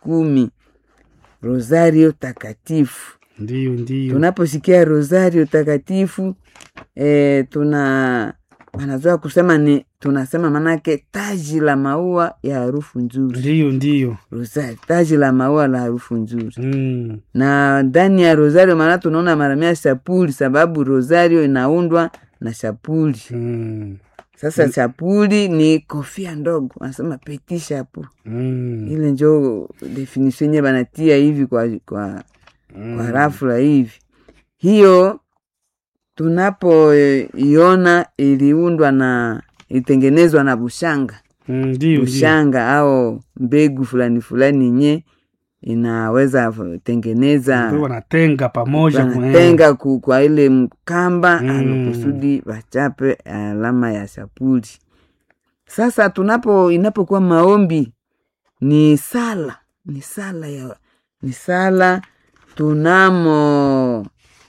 kumi rosario takatifu Ndio, ndio. tunaposikia rosario takatifu e, tuna wanazoa kusema ni tunasema manake taji la maua ya harufu nzuri Ndio, ndio. rosario taji la maua la harufu nzuri Mm. na ndani ya rosario maana tunaona maramia shapuli sababu rosario inaundwa na shapuli Mm. sasa shapuli ni kofia ndogo anasema peti shapu Mm. ile njo definition yenye banatia hivi kwa, kwa, kwa rafula hivi hiyo tunapoiona iliundwa na ilitengenezwa na bushanga Mm, Ndio, ndio. bushanga au mbegu fulani fulani nye inaweza tengeneza Ndio wanatenga pamoja kwa- wanatenga ku- kwa ile mkamba Mm. mm. kusudi wachape alama ya shapuli sasa tunapo inapokuwa maombi ni sala ni sala ya ni sala tunamo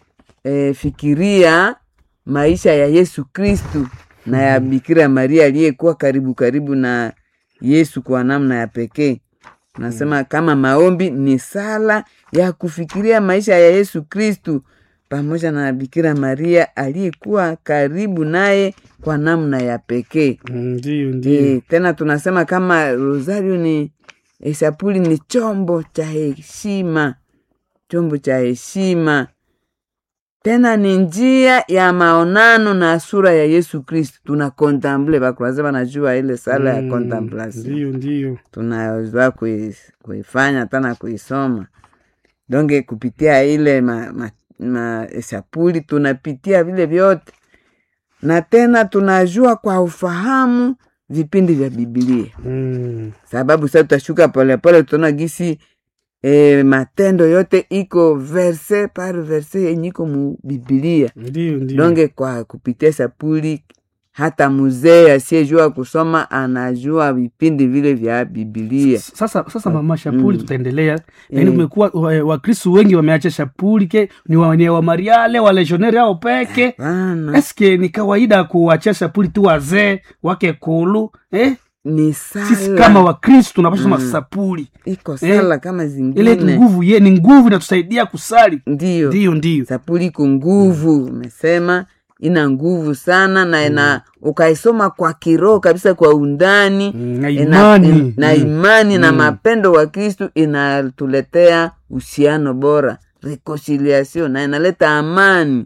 e, fikiria maisha ya yesu kristu na ya bikira maria aliyekuwa karibu karibu na yesu kwa namna ya pekee nasema kama maombi ni sala ya kufikiria maisha ya yesu kristu pamoja na bikira maria aliyekuwa karibu naye kwa namna ya pekee Mm, Ndio, ndio. e, tena tunasema kama rosario ni e, sapuli ni chombo cha heshima chombo cha heshima tena ni njia ya maonano na sura ya yesu kristu tuna kontemple bakuraza banajua ile sala ya Mm, contemplation Ndio, ndio. tunaweza kui- kuifanya tana kuisoma donge kupitia ile ma, ma, ma sapuli tunapitia vile vyote na tena tunajua kwa ufahamu vipindi vya bibilia Mm. sababu sasa tutashuka polepole tutaona gisi e, matendo yote iko verse par verse yenye iko mu bibilia Ndio, ndio. donge kwa kupitia sapuli hata mzee asiyejua kusoma anajua vipindi vile vya bibilia sasa sasa mama shapuli Mm. tutaendelea lakini Mm. kumekuwa wa- wakristu wengi wameacha shapuli ke ni wa- ni wa mariale waleshoneri ao peke Hapana, eske ni kawaida kuachia shapuli tu wazee wake kulu eh? ni sisi sala kama wakristu tunapasha soma Mm. sapuli iko sala kama ile zingine nguvu ye ni nguvu inatusaidia kusali ndiyo ndio ndio sapuli iko nguvu umesema ina nguvu sana na ina ukaisoma kwa kiroho kabisa kwa undani Mm, na ina- imani in- na Mm. imani na Mm. mapendo wa kristu inatuletea uhusiano bora reconciliation na inaleta amani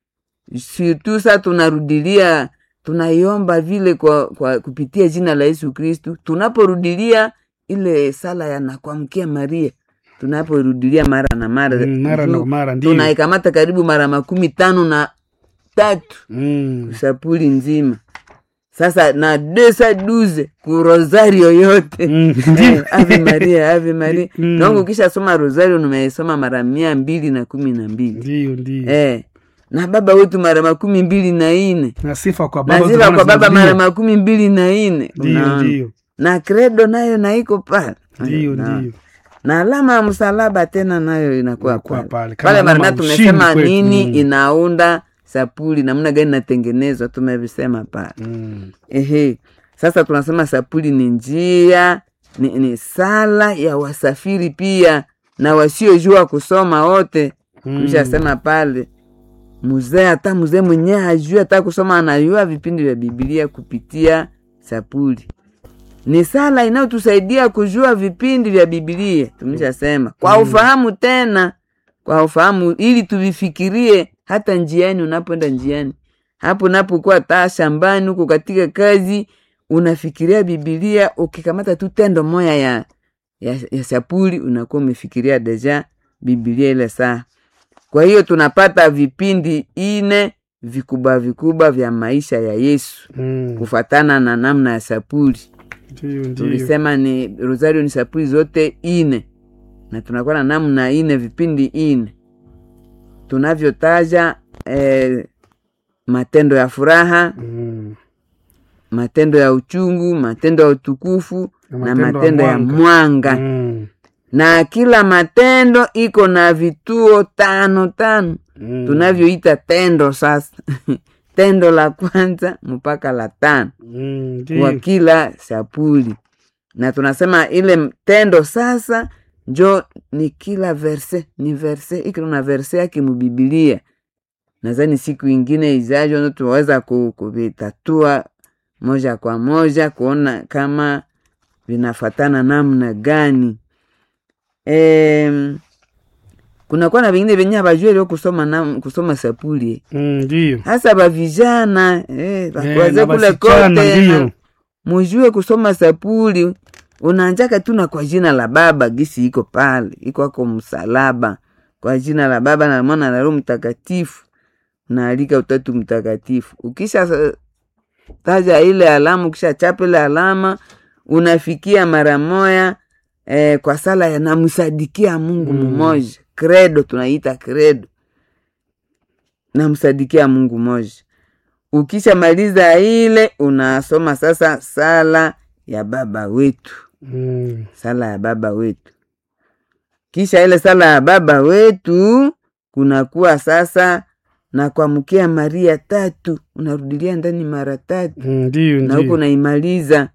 surtout sa tunarudilia tunaiomba vile kwa, kwa kupitia jina la yesu kristu tunaporudilia ile sala ya nakuamkia maria tunaporudilia mara na mara Mm, mara na juu mara ndio tunaikamata karibu mara makumi tano na tatu Mm. sapuli nzima sasa na desa duze ku rosario yote Mm, Eh, ndio. ave maria ave maria Mm. dongo ukisha soma rosario nimeisoma mara mia mbili na kumi na mbili ndio ndio eh, na baba wetu mara makumi mbili na ine na sifa kwa baba na sifa tunaona kwa baba mara zinarudiwa. makumi mbili na ine ndio Unaona? ndio na kredo nayo naiko pale ndio Unaona? ndio na alama ya msalaba tena nayo inakuwa Inakuwa pale pale. Kama pale alama maramia ya ushindi tumesema kwetu. nini Mm. inaunda sapuli namna gani inatengenezwa tumevisema pale Mm. ehe sasa tunasema sapuli ni njia ni, ni sala ya wasafiri pia na wasiojua kusoma wote Mm. tushasema pale mzee hata mzee mwenyewe hajui hata kusoma anajua vipindi vya bibilia kupitia sapuli ni sala inayotusaidia kujua vipindi vya bibilia tumeshasema kwa ufahamu tena kwa ufahamu ili tuvifikirie hata njiani unapoenda njiani hapo unapokuwa taa shambani huko katika kazi unafikiria bibilia ukikamata tu tendo moya ya, ya, ya sapuli unakuwa umefikiria deja bibilia ile saa kwa hiyo tunapata vipindi ine vikubwa vikubwa vya maisha ya yesu Mm. kufatana na namna ya sapuli Ndio, ndio. tulisema ni rosario ni sapuli zote ine na tunakuwa na namna ine vipindi ine tunavyotaja eh, matendo ya furaha Mm. matendo ya uchungu matendo ya utukufu Na na matendo ya matendo ya mwanga. mwanga Mm. na kila matendo iko na vituo tano tano Mm. tunavyoita tendo sasa tendo la kwanza mpaka la tano Mm, kwa ndio. kila sapuli na tunasema ile tendo sasa njo ni kila verse ni verse ikilo na verse yake mubibilia nadhani siku ingine izajo ndo tuweza ku- kuvitatua moja kwa moja kuona kama vinafatana namna gani e, kunakuwa na vingine venye havajue leo kusoma na, kusoma sapuli Mm, Ndiyo. hasa bavijana eh, Eh, bakuwaze na kule wasichana, kote ndiyo. na- mujue kusoma sapuli unaanjaka tu na kwa jina la baba gisi iko pale iko ako msalaba kwa jina la baba na mwana na roho mtakatifu unaalika utatu mtakatifu ukisha sa- taja ile alama ukisha chapa ile alama unafikia mara moya eh, kwa sala ya namsadikia mungu Mm. mmoja credo tunaita credo namsadikia mungu mmoja ukishamaliza ile unasoma sasa sala ya baba wetu Mm. sala ya baba wetu kisha ile sala ya baba wetu kunakuwa sasa na kuamkia maria tatu unarudilia ndani mara tatu Mm, Ndiyo, na huku ndiyo. unaimaliza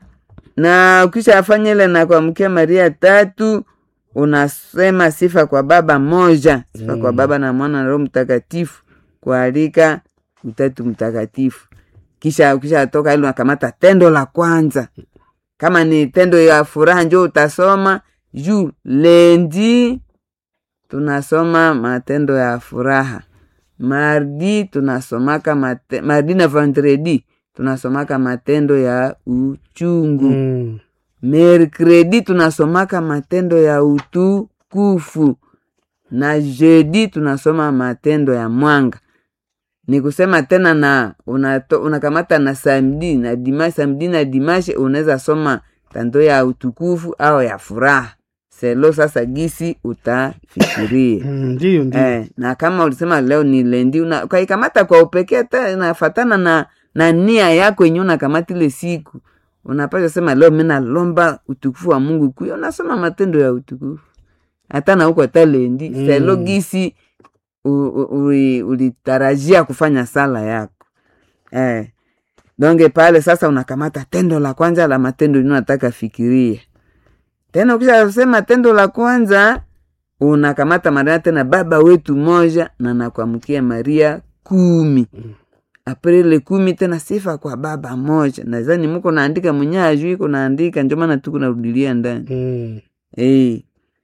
na ukishafanya ile na kuamkia maria tatu unasema sifa kwa baba moja sifa kwa Mm. baba na mwana na roho mtakatifu kualika utatu mtakatifu kisha ukishatoka ile unakamata tendo la kwanza kama ni tendo ya furaha njo utasoma juu lendi tunasoma matendo ya furaha mardi tunasomaka mate, mardi na vendredi tunasomaka matendo ya uchungu Mm. merkredi tunasomaka matendo ya utukufu na jeudi tunasoma matendo ya mwanga ni kusema tena na unato, unakamata na samdi na dimashi samdi na dimashi unaweza soma tando ya utukufu au ya furaha selo sasa gisi utafikiria Mm, Ndiyo, ndiyo. eh, na kama ulisema leo ni lendi una- ukaikamata kwa upekee hata inafatana na, na nia yako yenye unakamata ile siku unapasha sema leo mi nalomba utukufu wa mungu kuyo unasoma matendo ya utukufu hata na huko hata lendi Mm. selo gisi u- u- uli- ulitarajia kufanya sala yako eh. donge pale sasa unakamata tendo la kwanza la matendo yenye unataka fikiria tena ukishasema tendo la kwanza unakamata maria tena baba wetu moja na nakuamkia maria kumi aprele kumi tena sifa kwa baba moja nadhani muko naandika mwenye ajui iko naandika ndio maana tuko narudilia ndani Mm. hey.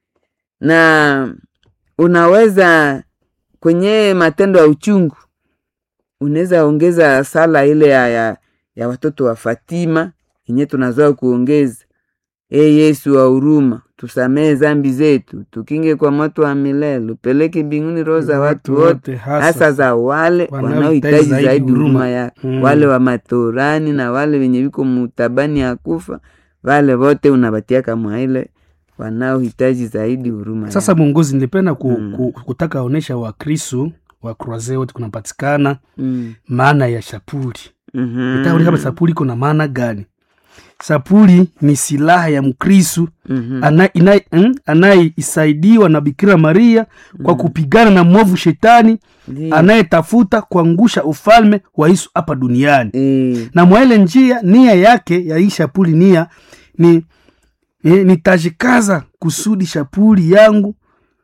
na unaweza kwenye matendo ya uchungu unaweza ongeza sala ile ya, ya, ya watoto wa Fatima yenye tunazoa kuongeza e Yesu wa huruma, tusamehe zambi zetu, tukinge kwa moto wa milele, upeleke mbinguni roho za watu wote, hasa za wale wanaohitaji zaidi huruma ya Mm. wale wa matorani na wale wenye viko mutabani ya kufa, wale wote unabatiaka mwaile wanaohitaji zaidi huruma Sasa yako. mwongozi, nilipenda ku, Mm. ku, kutaka onesha wakristu wa kroaze wote kunapatikana mm. maana ya shapuli Mhm. itaoni kama sapuli iko na maana gani sapuli ni silaha ya mkristu Mhm. ana- ina- mm, anayeisaidiwa na bikira maria kwa kupigana na mwovu shetani Ndiyo. anayetafuta kuangusha ufalme wa yesu hapa duniani Eh, na mwaile njia nia yake ya hii shapuli nia ni eh, nitajikaza kusudi shapuli yangu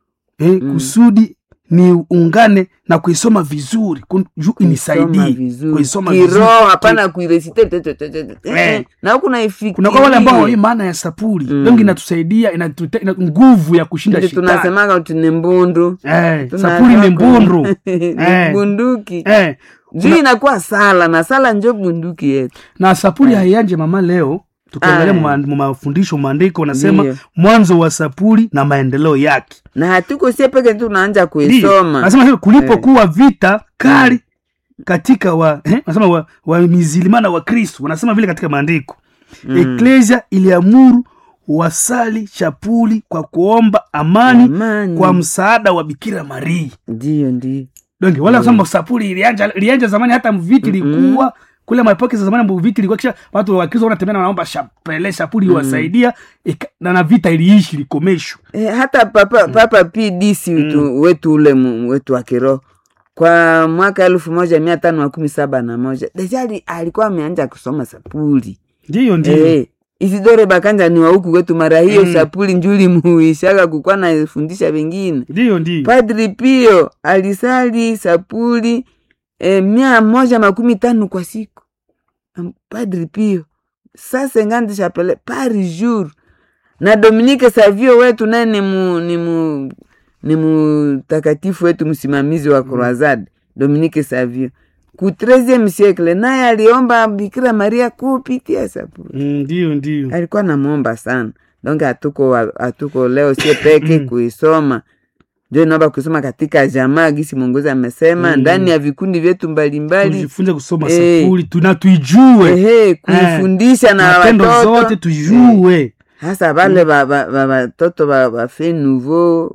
eh, Mm. kusudi niungane na kuisoma vizuri kun- juu kuisoma inisaidie vizuri. kuisoma kiroho vizuri. hapana kuiresite te- te- te- te- te- Eh. na huku naifikiria. kuna kwa wale ambao hawajui maana ya sapuli Mm. dongi inatusaidia inatute- ina nguvu ya kushinda Ndio shetani tunasemaga uti ni mbundu eh, Tunasema sapuli ni ku- mbundu ni Eh. bunduki eh, juu inakuwa sala na sala njo bunduki yetu na sapuli haianje mama leo tukiangalia Aya. ma- ma- mafundisho maandiko unasema Ndiyo. mwanzo wa sapuli na maendeleo yake na hatuko sie peke tu naanja Ndiyo. kuisoma Nasema hivi, kulipokuwa vita kali katika wa eh, nasema wa, wa mizilimana wa kristo wanasema vile katika maandiko Mm. eklesia iliamuru wasali chapuli kwa kuomba amani Amani. kwa msaada wa bikira maria ndiyo ndiyo donge wala kusema sapuli ilianja ilianja zamani hata viti ilikuwa kule maepoke za zamani ambapo viti ilikuwa kisha watu wa kristo wanatembea na wanaomba chapele chapuli iwasaidia ika- na na vita iliishi likomeshwa Eh, hata papa, papa pdc wetu, wetu ule mu- wetu wa kiroho kwa mwaka elfu moja mia tano makumi saba na moja deja ali- alikuwa ameanja kusoma sapuli ndiyo ndiyo eh, isidore bakanja ni wa huku kwetu mara hiyo Mm. sapuli njuli muishaka kukwa nafundisha wengine ndiyo ndiyo padri pio alisali sapuli eh, mia moja makumi tano kwa siku Am- padri pio sasa ngandi chapele par jour na dominike savio wetu naye ni mu, ni mu, ni mutakatifu wetu msimamizi wa croisade dominike savio ku 13e siècle naye aliomba bikira maria kupitia sapuli Mm, ndiyo ndiyo alikuwa namwomba sana donc hatuko wa- hatuko leo sie peke kuisoma njo inaomba kusoma katika jamaa gisi mwongozi amesema Mm. ndani ya vikundi vyetu mbalimbali tujifunze kusoma Eh. sapuli tuna tuijue ehe kuifundisha na matendo zote watoto tujue hasa vale ba- ba- ba- batoto ba- bafe nouveau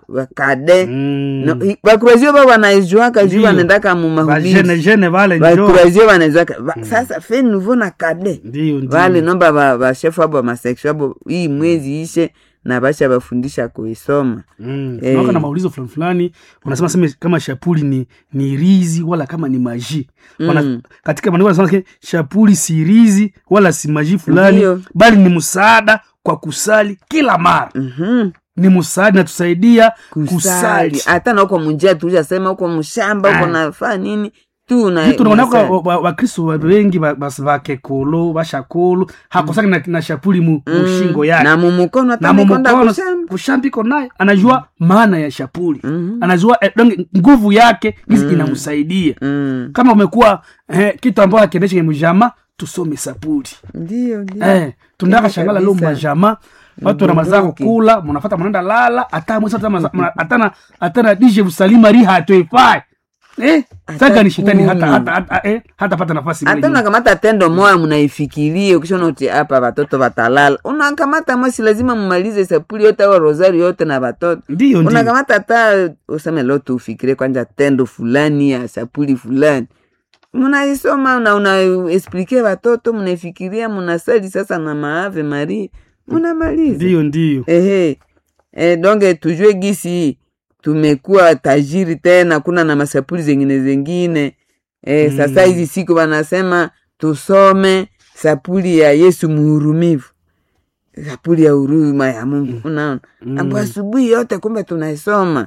bakade Mm. bakurazio ba banaijuaka juu Ndiyo. banendaka mu bajene mahubiri jene vale njo bakurazio banaijuaka Ba- sasa fe nouveau na kade ndiyo vale ndiyo nomba ba- bashefu abo maseksio abo hii mwezi ishe na basha bafundisha kuisoma Mm. Eh. Tunakuwa na maulizo fulani fulani wanasema sema kama shapuli ni ni rizi wala kama ni maji Wana, Mm. katika maandiko wanasema ke, shapuli si rizi wala si maji fulani Ndiyo. bali ni msaada kwa kusali kila mara Mhm. ni msaada natusaidia kusali kusali hata na huko munjia tuushasema huko mshamba huko Ah. nafaa nini tu na- vitu naonaka unasali. wakristo wengi ba- bas- bakekolo bashakolo hakosaki na, na shapuli mu, Mm. mushingo yake na mumukono hata na mikonda mumukono kushamba kushambiko naye anajua maana ya shapuli Mhm. anajua eh, donge nguvu yake gizi inamsaidia Mm. kama umekuwa eh, kitu ambayo akiendesha kwenye mjama tusome sapuli ndio ndio eh, tunataka Kweli shangala leo kabisa. majama watu na mazako Bunduki. kula mnafata mnaenda lala hata mwesa hata maza- mna- hata na hata na dije busalima ri hatoifai eh Hata saka ni shetani kumi. hata hata hata eh, hata pata nafasi hata mbele nyuma. unakamata tendo moya munaifikirie ukishona uti hapa watoto watalala unakamata mwasi lazima mumalize sapuli yote au rosari yote na watoto ndiyo ndiyo unakamata hata useme leo tuufikirie kwanja tendo fulani ya sapuli fulani munaisoma na unaesplike watoto munaifikiria munasali sasa na maave maria munamaliza ndiyo ndiyo ehe e, donge tujue gisi tumekuwa tajiri tena kuna na masapuli zengine zengine e, Mm. sasa hizi siku wanasema tusome sapuli ya yesu muhurumivu sapuli ya huruma ya mungu unaona Mm. ambo asubuhi yote kumbe tunaisoma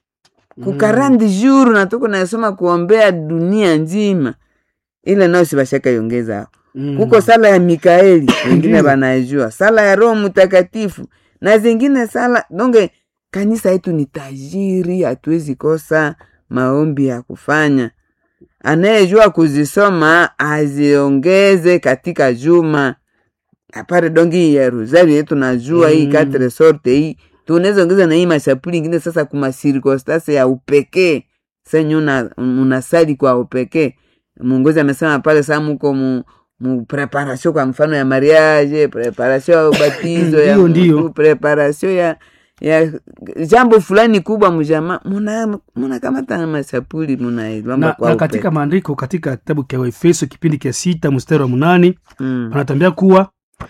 kukarandi juru na tuko naisoma kuombea dunia nzima ile nayo sibashaka yongeza hapo Mm. kuko sala ya mikaeli wengine Ndiyo. wanaijua sala ya roho mtakatifu na zingine sala donge kanisa yetu ni tajiri hatuwezi kosa maombi ya kufanya anayejua kuzisoma aziongeze katika juma apare dongi hii ya rosari yetu najua hii Mm. katre sorte hii tunaweza ongeza na hii mashapuli ingine sasa kuma sirkonstance ya upekee senye una, unasali kwa upekee mwongozi amesema pale saa muko mu, mu preparation kwa mfano ya mariage preparation ya ubatizo ya Ndiyo, ndiyo. mtu, preparation ya ya jambo fulani kubwa mjama muna munakamata na masapuli munailomba na, kwa na upekee katika maandiko katika kitabu cha waefeso kipindi cha sita mstari wa munani mm. anatambia kuwa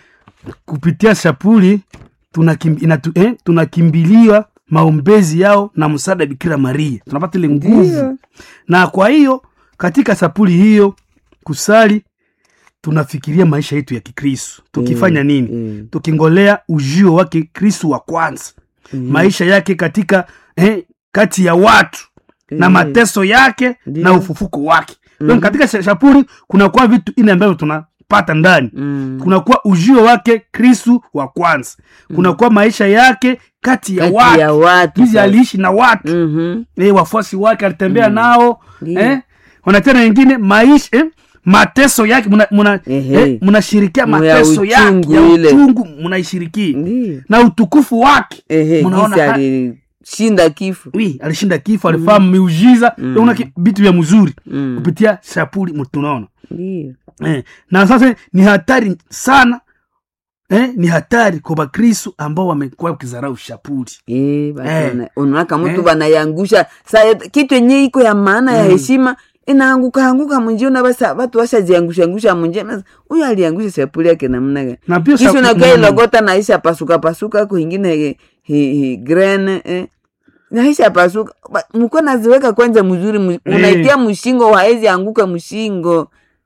kupitia shapuli tunakim, inatu, eh, tunakimbilia maombezi yao na msaada bikira maria tunapata ile nguvu Ndiyo. na kwa hiyo katika sapuli hiyo kusali tunafikiria maisha yetu ya kikristu tukifanya Mm, nini mm. tukingolea ujio wake kristu wa kwanza Mm. maisha yake katika eh, kati ya watu na Mm. mateso yake Ndiyo. na ufufuko wake mm Mhm. katika sha- shapuli kunakuwa vitu ine ambavyo tunapata ndani Mm. kunakuwa ujio wake kristu wa kwanza kunakuwa maisha yake kati ya Kati watu ya watu hizi sasa. aliishi na watu Mhm. eh, wafuasi wake alitembea nao Ndiyo. eh, wanatena wengine maisha eh, mateso yake muna- muna- Ehe. eh, munashirikia Mu ya mateso yake uchungu ya ile. uchungu munaishirikia Ndiyo. na utukufu wake Ehe, Munaona gisi ha- alishinda kifo wi alishinda kifo alifahamu miujiza Mm. una vitu vya mzuri Mm. kupitia shapuli mu- tunaona Ndiyo. eh, na sasa ni hatari sana eh, ni hatari kwa bakristu ambao wamekuwa wakizarau shapuli Eh, basi Eh. wana- unaona mtu Eh. banayangusha saa yote- kitu yenye iko ya maana ya Mm. heshima inaanguka anguka munjia una basa watu washajiangusha angusha munjia Basi, huyo aliangusha sapuli yake namna gani na pia kisha shapu- unakaa mm, ilogota naisha pasuka pasuka kuingine hi, hi, hi, grene eh. naisha pasuka Ba- mko naziweka kwanza mzuri mu- Eh. unaitia mshingo waezi anguka mshingo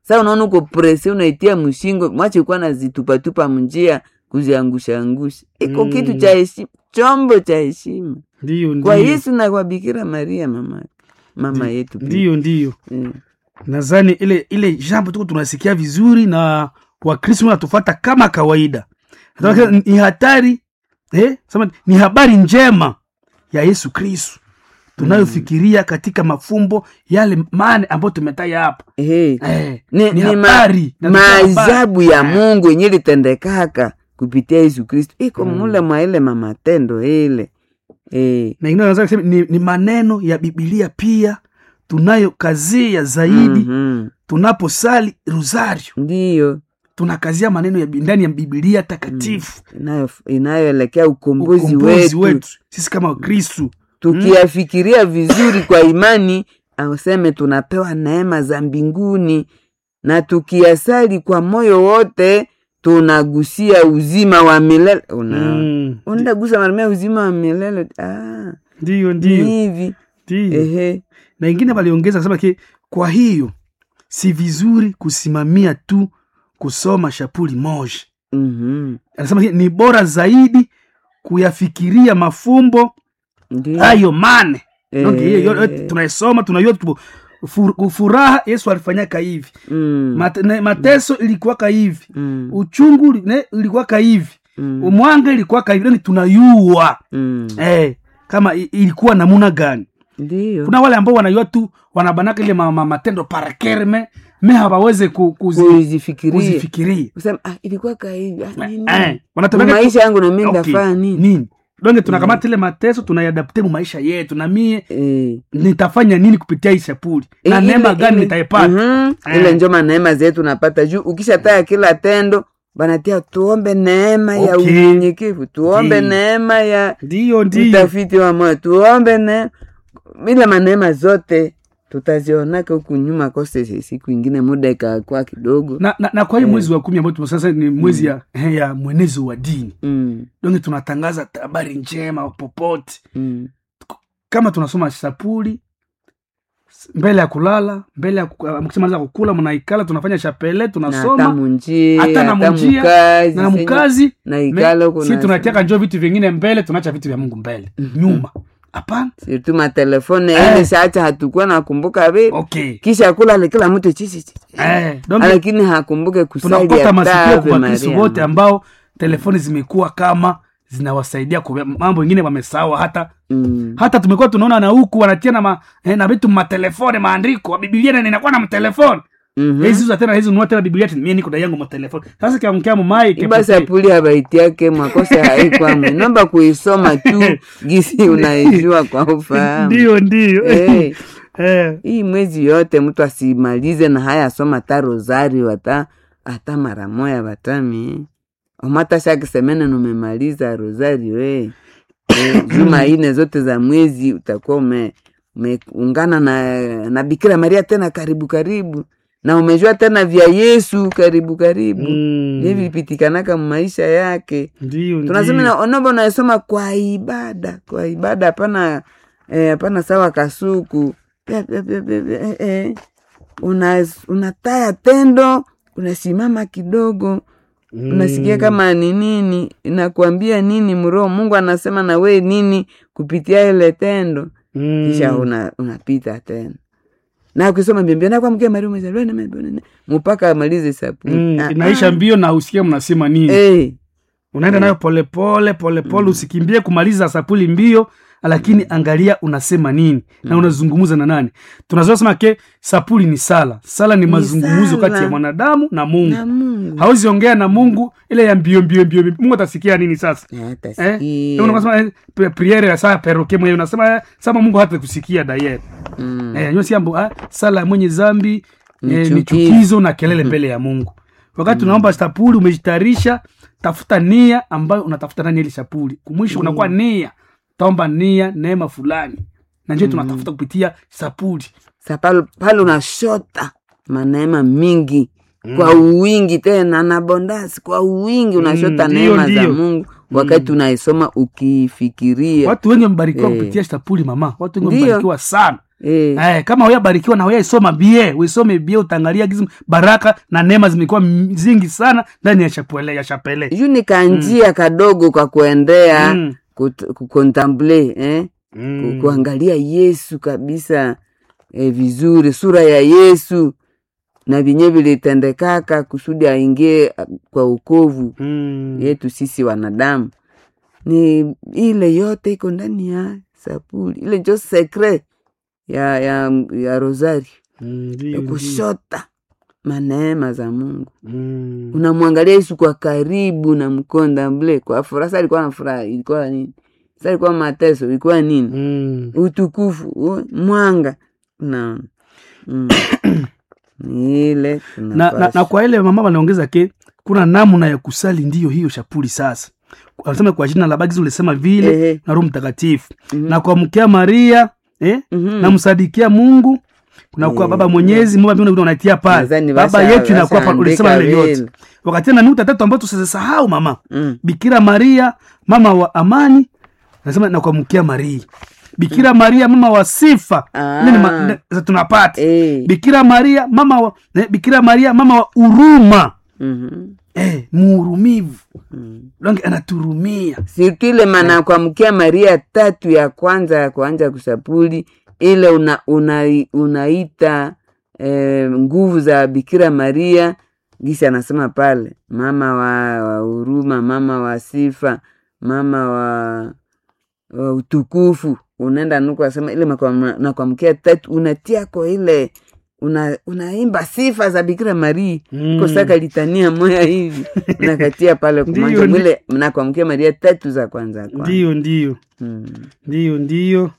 sa unaona uko presi unaitia mshingo mwache kuwa nazitupatupa mnjia kuziangusha angusha iko Mm. kitu cha heshima chombo cha heshima ndiyo kwa ndiyo yesu na kwa bikira maria mama mama yetu pia. ndiyo ndiyo Eh. nadhani ile ile jambo tuko tunasikia vizuri na wakristo wanatufata kama kawaida mm. ni hatari eh, sema, ni habari njema ya yesu kristu tunayofikiria katika mafumbo yale mane ambayo tumetaja hapa Eh. eh, ni, ni ni ma, habari na tuko habari. maajabu ya mungu yenye litendekaka kupitia yesu kristu iko mule mwa ile mamatendo ile eh. na ingine naweza kusema ni, ni maneno ya bibilia pia tunayokazia zaidi Mhm. tunaposali rosario ndiyo tunakazia maneno ya bi- ndani ya bibilia takatifu inayo- inayoelekea ukombozi, ukombozi wetu, wetu sisi kama wakristu tukiyafikiria vizuri kwa imani auseme tunapewa neema za mbinguni na tukiyasali kwa moyo wote tunagusia uzima wa milele una Mm. undagusa maramia uzima wa milele ah, ndiyo ni ndiyo hivi ndiyo ehe na ingine waliongeza kusema ki kwa hiyo si vizuri kusimamia tu kusoma shapuli moja Mhm. anasema ki, ni bora zaidi kuyafikiria mafumbo Ndiyo. hayo mane Eh. Donc, hiyo yote tunaisoma tunajua tu fu- furaha yesu alifanyaka hivi Mm. Mate, ne- mateso ilikuwaka hivi Mm. uchungu li- ne- ilikuwaka hivi Mm. umwanga ilikuwaka hivi yani tunayua Mm. eh, kama i- ilikuwa namuna gani ndiyo kuna wale ambao wanayua tu wanabanaka ile ma, ma, matendo parakerme me hawaweze ku, kuzi, kuzifikiria kuzifikiria kusema ah, ilikuwa kahivi ah, nini? eh, wanatemeka tu- maisha yangu nami Okay, ndafaa nini nini donge tunakamata ile mateso tunayadapte mu maisha yetu na mie Eh. nitafanya nini kupitia hii shapuli na Eh, neema ile- gani ile- nitaipata Mhm. Eh. ile njoma neema zetu napata juu ukishataya kila tendo banatia tuombe neema ya Okay. unyenyekevu tuombe Ndiyo. neema ya ndiyo ndiyo utafiti wa moyo tuombe ne ile maneema zote tutazionaka huku nyuma kose siku ingine muda ikakuwa kidogo na, na, na kwa hii mwezi wa kumi ambao tumo sasa ni mwezi ya, ya mwenezo wa dini mm. donge tunatangaza habari njema popote Mm. kama tunasoma sapuli mbele ya kulala mbele ya ku- mkishamaliza kukula mnaikala tunafanya chapele na hata tunasoma munjia hata na hata munjia, mukazi na senye- mkazi na ikala huko si na- tunatiaka njo vitu vingine mbele tunaacha vitu vya mungu mbele nyuma hapana sirtu matelefone Eh. ile saacha hatukuwa nakumbuka vi okay kisha kula ale kila mtu chichi chichi. eh, donc lakini hakumbuke kusali tunakota masikio Ave kwa wakristo Maria. wote ambao telefoni zimekuwa kama zinawasaidia kwa mambo ingine wamesawa hata Mm. hata tumekuwa tunaona na huku wanatia na, ma, eh, na vitu matelefone maandiko bibilia na inakuwa na mtelefone Mhm. hizi za tena hizi nunua tena bibilia tena mimi niko na yangu matelefone sasa kiamkia mumai iba sapuli habaitiake makosa haikwamwe nomba kuisoma tu gisi unaijua kwa ufahamu ndio ndio Eh, eh hii mwezi yote mtu asimalize na haya soma ta rosari wata hata mara moya watami omata shakisemene numemaliza rosari we Eh, juma ine zote za mwezi utakuwa ume umeungana na, na bikira maria tena karibu karibu na umejua tena vya yesu karibu karibu Mm. mm. vilipitikanaka maisha yake ndio tunasema ndio. na- onomba unasoma kwa ibada kwa ibada hapana eh, hapana sawa kasuku Pia, pia, pia, pia, pia, eh, eh. Una, unataya tendo unasimama kidogo Mm. unasikia kama ni nini inakuambia nini mroho mungu anasema na we nini kupitia ile tendo Mm. kisha una, unapita tena na ukisoma mbiombio nakwamkia maria umezaliwa na mbinguni, mpaka amalize sapuni Mm, Ah, inaisha ah. mbio na usikia mnasema nini Eh, unaenda nayo polepole polepole usikimbie kumaliza sapuli mbio lakini angalia unasema nini na unazungumza na nani tunazua sema ke sapuli ni sala sala ni mazungumzo sala. kati ya mwanadamu na mungu na mungu hawezi ongea na mungu ile ya mbio mbio mbio mbio. mungu atasikia nini sasa Hata Eh? sikia. Ndio unasema eh, pri- priere ya saa peroke mwenyewe unasema eh, sama mungu hata kusikia daye Mm. eh, nyo siambo ah, sala ya mwenye zambi Ni eh, ni chukizo. chukizo na kelele mbele ya mungu wakati unaomba sapuli umejitayarisha tafuta nia ambayo unatafuta ndani ya ile sapuli kumwisho unakuwa nia taomba nia neema fulani na njo tunatafuta kupitia sapuli Sa pale pale unashota maneema mingi kwa uwingi tena na bondasi kwa uwingi unashota Mm, neema ndio, za ndio. mungu wakati unaisoma ukifikiria watu wengi wamebarikiwa Eh. kupitia sapuli mama watu wengi Ndio. wamebarikiwa sana eh. Eh, kama huyabarikiwa na huyaisoma bie uisome bie utaangalia gizi baraka na neema zimekuwa m- zingi sana ndani ya chapele ya chapele juu ni kanjia kadogo kwa kuendea Mm. kut- kukontemple eh? Mm. Ku- kuangalia yesu kabisa eh, vizuri sura ya yesu na vinye vilitendekaka kusudi aingie ah, kwa ukovu Mm. yetu sisi wanadamu ni ile yote iko ndani ya sapuli ile njo sekre ya, ya, ya rosari Mm, ya ndio, ndio. kushota maneema za mungu Mm. unamwangalia yesu kwa karibu na mkondamble kwa furaha sa alikuwa na furaha ilikuwa nini sa ilikuwa mateso ilikuwa nini Mm. utukufu u- mwanga unaona mm. ni ile na, na, tunapaswa. na kwa ile mama wanaongeza ke kuna namna ya kusali ndiyo hiyo shapuli sasa anasema kwa jina la bagizi ulisema vile Ehe. na roho mtakatifu Mhm. na kuamkia maria eh? Mhm. namsadikia mungu kunakuwa Eh, baba mwenyezi mama mbinguni unaitia pale Nadhani baba basha- yetu inakuwa pale bashaandika ulisema ile yote vile. wakati na nukta tatu ambayo tusisahau mama Mm. bikira maria mama wa amani nasema na kuamkia maria bikira maria mama wa sifa Ah. Ile ni ma- ne- za tunapata Eh. bikira maria mama wa eh, bikira maria mama wa huruma Mhm. eh, muhurumivu Mm. donc anaturumia sirtu ile mana kuamkia maria tatu ya kwanza ya kuanja kusapuli ile una, una, unaita eh, nguvu za bikira maria gisi anasema pale mama wa wa huruma mama wa sifa mama wa, wa utukufu unaenda nuku asema ile makwa- na kuamkia tatu unatia kwa ile una, unaimba sifa za bikira maria Mm. kosaka litania moya hivi nakatia pale Ndiyo, kumanja ndi- mwile nakwamkia maria tatu za kwanza kwanza. ndiyo ndiyo Mm. ndiyo ndiyo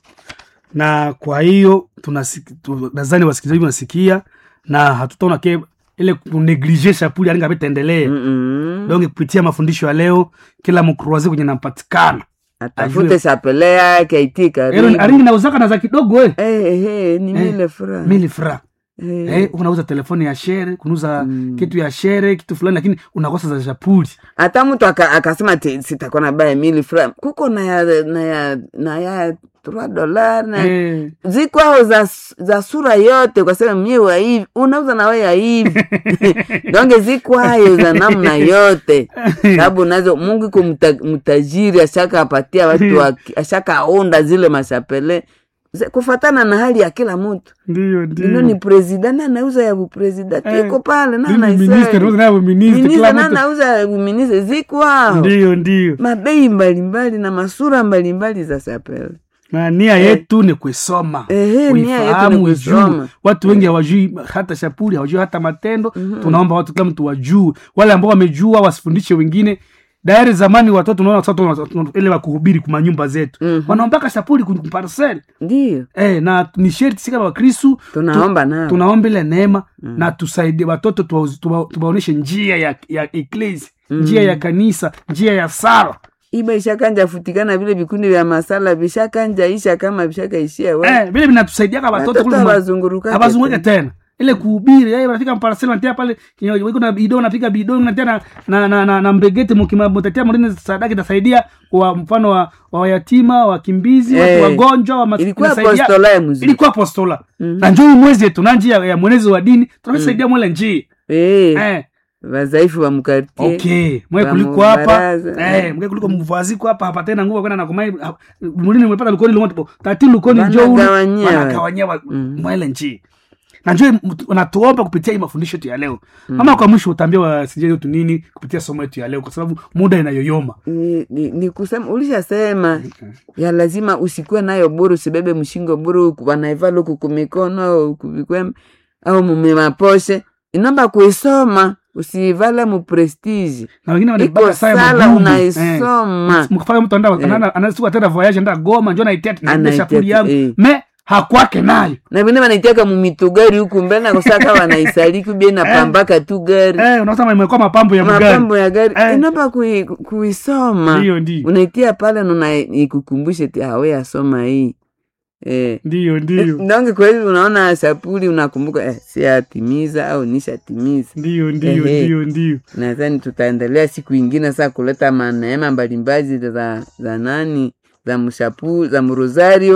na kwa hiyo tunasiki- tu- nadhani wasikilizaji wanasikia na hatutaona ke ile kuneglige shapuli alinga vitaendelea Mm-mm. donc kupitia mafundisho ya leo kila mkruazi kwenye nampatikana atafute sapele yake aitii Ero, karibu aringi nauzaka na za kidogo eh. Eh, eh, eh, ni Eh, mile furaha mili fra Eh, eh, unauza telefoni ya shere kunuza Mm. kitu ya shere kitu fulani lakini unakosa za shapuli hata mtu aka- akasema ati sitakuwa na baya mili furaha kuko na ya na ya na ya 3 dolar na eh. ziko ao za, za sura yote kwa sababu mie wa hivi unauza na we ya hivi donge ziko hayo za namna yote sababu nazo mungu iko mta, mtajiri ashaka apatia watu wa- ashaka aunda zile mashapele Ze- kufatana na hali ya kila mtu ndiyo ino ni presida na anauza ya bupresida Eh, iko pale na Mimi minister, nauza anaisali nayo minister, minista kila na mtu anauza ya buministe ziko hao ndiyo ndiyo mabei mbalimbali na masura mbalimbali za sapele na nia yetu ni kuisoma Ehe, nia yetu uifahamu ni uijue kuisoma. watu wengi hawajui hata shapuli hawajui hata matendo tunaomba watu kila mtu wajue wale ambao wamejua wasifundishe wengine dayari zamani watoto unaona watoto wana- wana- ile wakuhubiri kuma nyumba zetu Mhm. wanaombaka shapuli kuparsel ndiyo eh, na ni sherti sika wakristu tunaomba nao tunaomba ile neema na tusaidie watoto tuwa- tuwa- tuwaoneshe njia ya, ya eklesi njia ya kanisa njia ya sala iba ishakanja futikana vile vikundi vya masala vishakanja isha kama vishakaishia we eh, vile vinatusaidiaka watoto watoto kule ma- hawazungurukake abazunguke tena. tena ile kuhubiri eh, wanafika mparasela natia pale kinyo- wiko na bido napiga bido natia na, na, na, na, na mbegeti mukima mutatia mrine sadaka itasaidia kwa mfano wa, wa yatima wakimbizi Eh, watu wagonjwa wa mas- ilikuwa inasaidia- apostola ya mzuri ilikuwa apostola Mhm. na njoo mwezi yetu na njia ya mwenezi wa dini tunasaidia mwele njii Eh, eh, wazaifu wa mkartie okay mwe wa kuliko hapa mubaraza. eh mwe kuliko mvaziko hapa hapa tena nguvu kwenda na kumai mulini mwepata lukoni lumoto tati lukoni njoo Wanagawanyia. wanagawanyia wa- Mm. mwele njii na njoo unatuomba kupitia hii mafundisho yetu ya leo ama kwa mwisho utaambia wasijai wetu nini kupitia somo yetu ya leo kwa sababu muda inayoyoma ni, ni, ni kusema ulishasema ya lazima usikuwe nayo buru usibebe mshingo buru wanaivala huku kumikono au kuvikwembe au mumimaposhe inomba kuisoma usiivale muprestige na wengine iko wanaibaka saa ya sala mabubu. unaisoma mkifanya mtu anda anasiku tena voyage enda goma njoo naitia na Anaitia shapuli tu, yangu eh. me hakwake nayo na vine wanaitiaka mumitugari huku mbele nakosaka wanaisaliki bie napambaka tu gari eh unaona imekuwa mapambo ya mgari mapambo ya gari Eh. inomba kui, kuisoma ndio ndio unaitia pale nuna ikukumbushe ti awe asoma hii eh. ndio ndio ndonge kwa hivi unaona sapuli unakumbuka eh, siatimiza au nishatimiza ndio ndio Ehe. ndio ndio nadhani tutaendelea siku ingine saa kuleta maneema mbalimbali za, za nani za mshapu za mrosario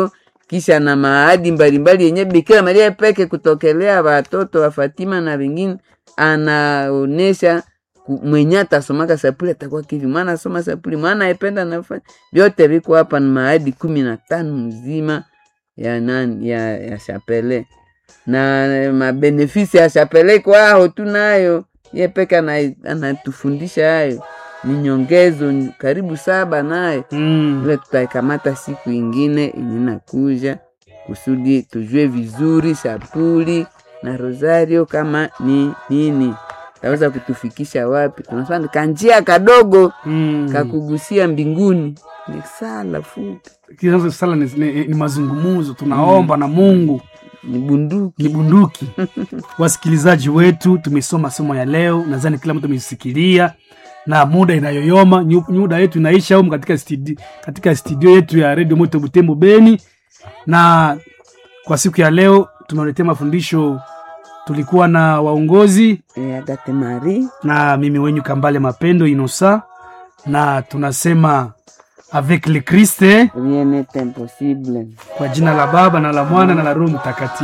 kisha na maadi mbalimbali yenye Bikira Maria peke kutokelea watoto wa Fatima na wengine, anaonesha ku- mwenye atasomaka sapuli atakuwa kivi, mwana asoma sapuli, mwana aipenda nafanya vyote viko hapa, ni maadi kumi na tano mzima ya nani ya, ya chapele na mabenefisi ya chapele kwao tunayo ye peke ana- anatufundisha hayo ni nyongezo ni karibu saba nayo Mm. ile tutaikamata siku ingine yenye nakuja kusudi tujue vizuri sapuli na rosario kama ni nini taweza kutufikisha wapi tunasema ni kanjia kadogo Mm. kakugusia mbinguni ni sala fupi Kinazo sala ni, ni, ni mazungumuzo tunaomba na Mungu ni bunduki ni bunduki. Wasikilizaji wetu, tumesoma somo ya leo, nadhani kila mtu amesikilia na muda inayoyoma, nyu- muda yetu inaisha humu katika studio, katika studio yetu ya Radio Moto Butembo Beni, na kwa siku ya leo tumeletea mafundisho. Tulikuwa na waongozi e, agate mari na mimi wenyu Kambale Mapendo Inosa, na tunasema avec le Christ rien n'est impossible kwa jina la Baba na la Mwana na la Roho Mtakatifu.